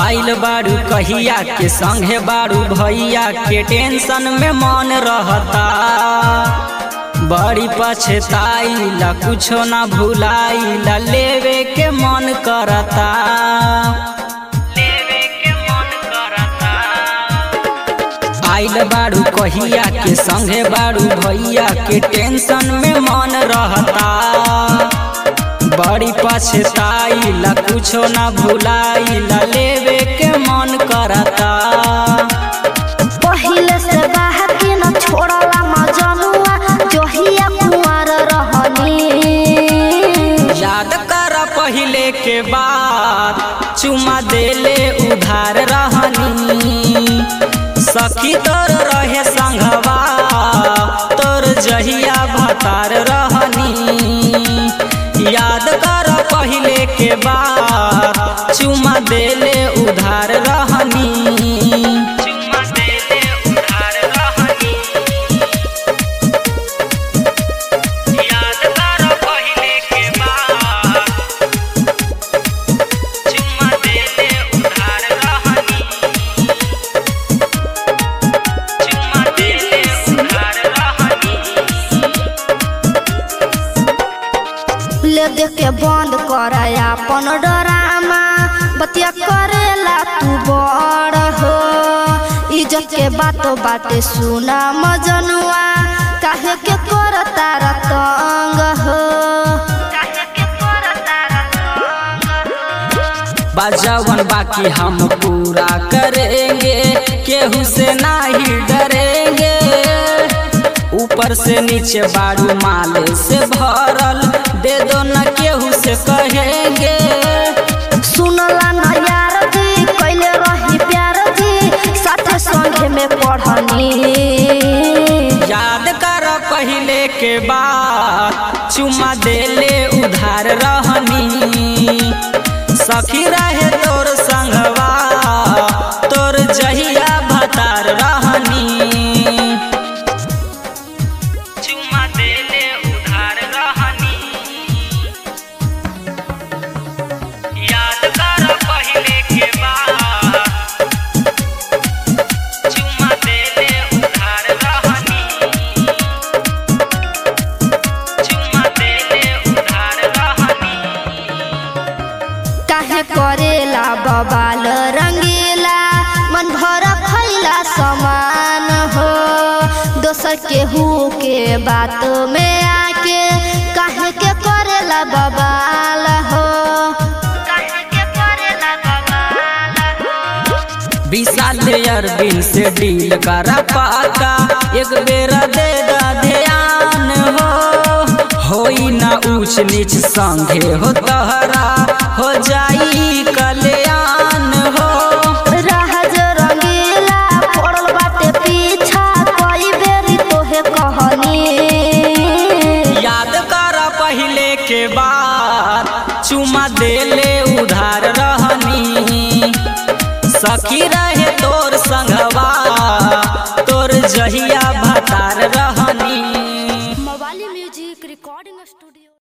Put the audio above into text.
आइल बारू कहिया के संगे बारू भैया के टेंशन में मन रहता बड़ी पछताइला कुछो ना भुलाइला लेवे के मन करता लेवे के मन करता आइल बारू कहिया के संगे बारू भैया के टेंशन में मन रहता बड़ी पछताइला कुछो ना भुलाइला लेवे के मन करता पहिले से बाहर के न छोड़ला मजनुआ जहिया कुंवर रहनी याद कर पहिले के बाद चुमा देले उधार रहनी सखी तोर रहे संघवा तोर जहिया भतार रहनी याद कर पहिले के बाद चुमा देले उधार रहनी चुमा देले उधार रहनी याद कर पहिले के बाद चुम्मा देले उधार रहनी चुम्मा देले उधार रहनी ले देख के बंद कर अपन डरामा बतिया करेला तू बड़ हो इज्जत के बातो बाटे सुना मजनुआ काहे के कर तारा तंग हो काहे के कर तारा तंग हो बाजावन बाकी हम पूरा करेंगे केहू से नहीं डरेंगे ऊपर से नीचे बारू माल से भरल दे दो न केहू से कहेंगे सुनला न यार जी कैले रही प्यार जी साथे संगे में पढ़नी याद कर पहिले के बाद चुमा देले उधार रहनी सखी रहे तोर संगवा तोर जहिया भतार रहनी चुमा देले उधार रहनी याद कर पहिले के बाद चुमा देले उधार रहनी चुमा देले उधार रहनी काहे करेला बबाल रंगीला मन भर खैला समान हो दोसर केहू के बात में आके काहे के करेला बबाल हो काहे के करेला बबाल हो विशाल अरबिन से डील करा पाका एक बेरा दे दा ध्यान हो होई ना ऊंच नीच संगे हो तहरा हो जाई कल्याण हो राहज रंगीला पड़ल बाटे पीछा कई बेरी तोहे कहनी याद कर पहिले के बाद चुमा देले उधार रहनी सखी रहे तोर संगवा तोर जहिया भतार रहनी मवाली म्यूजिक रिकॉर्डिंग स्टूडियो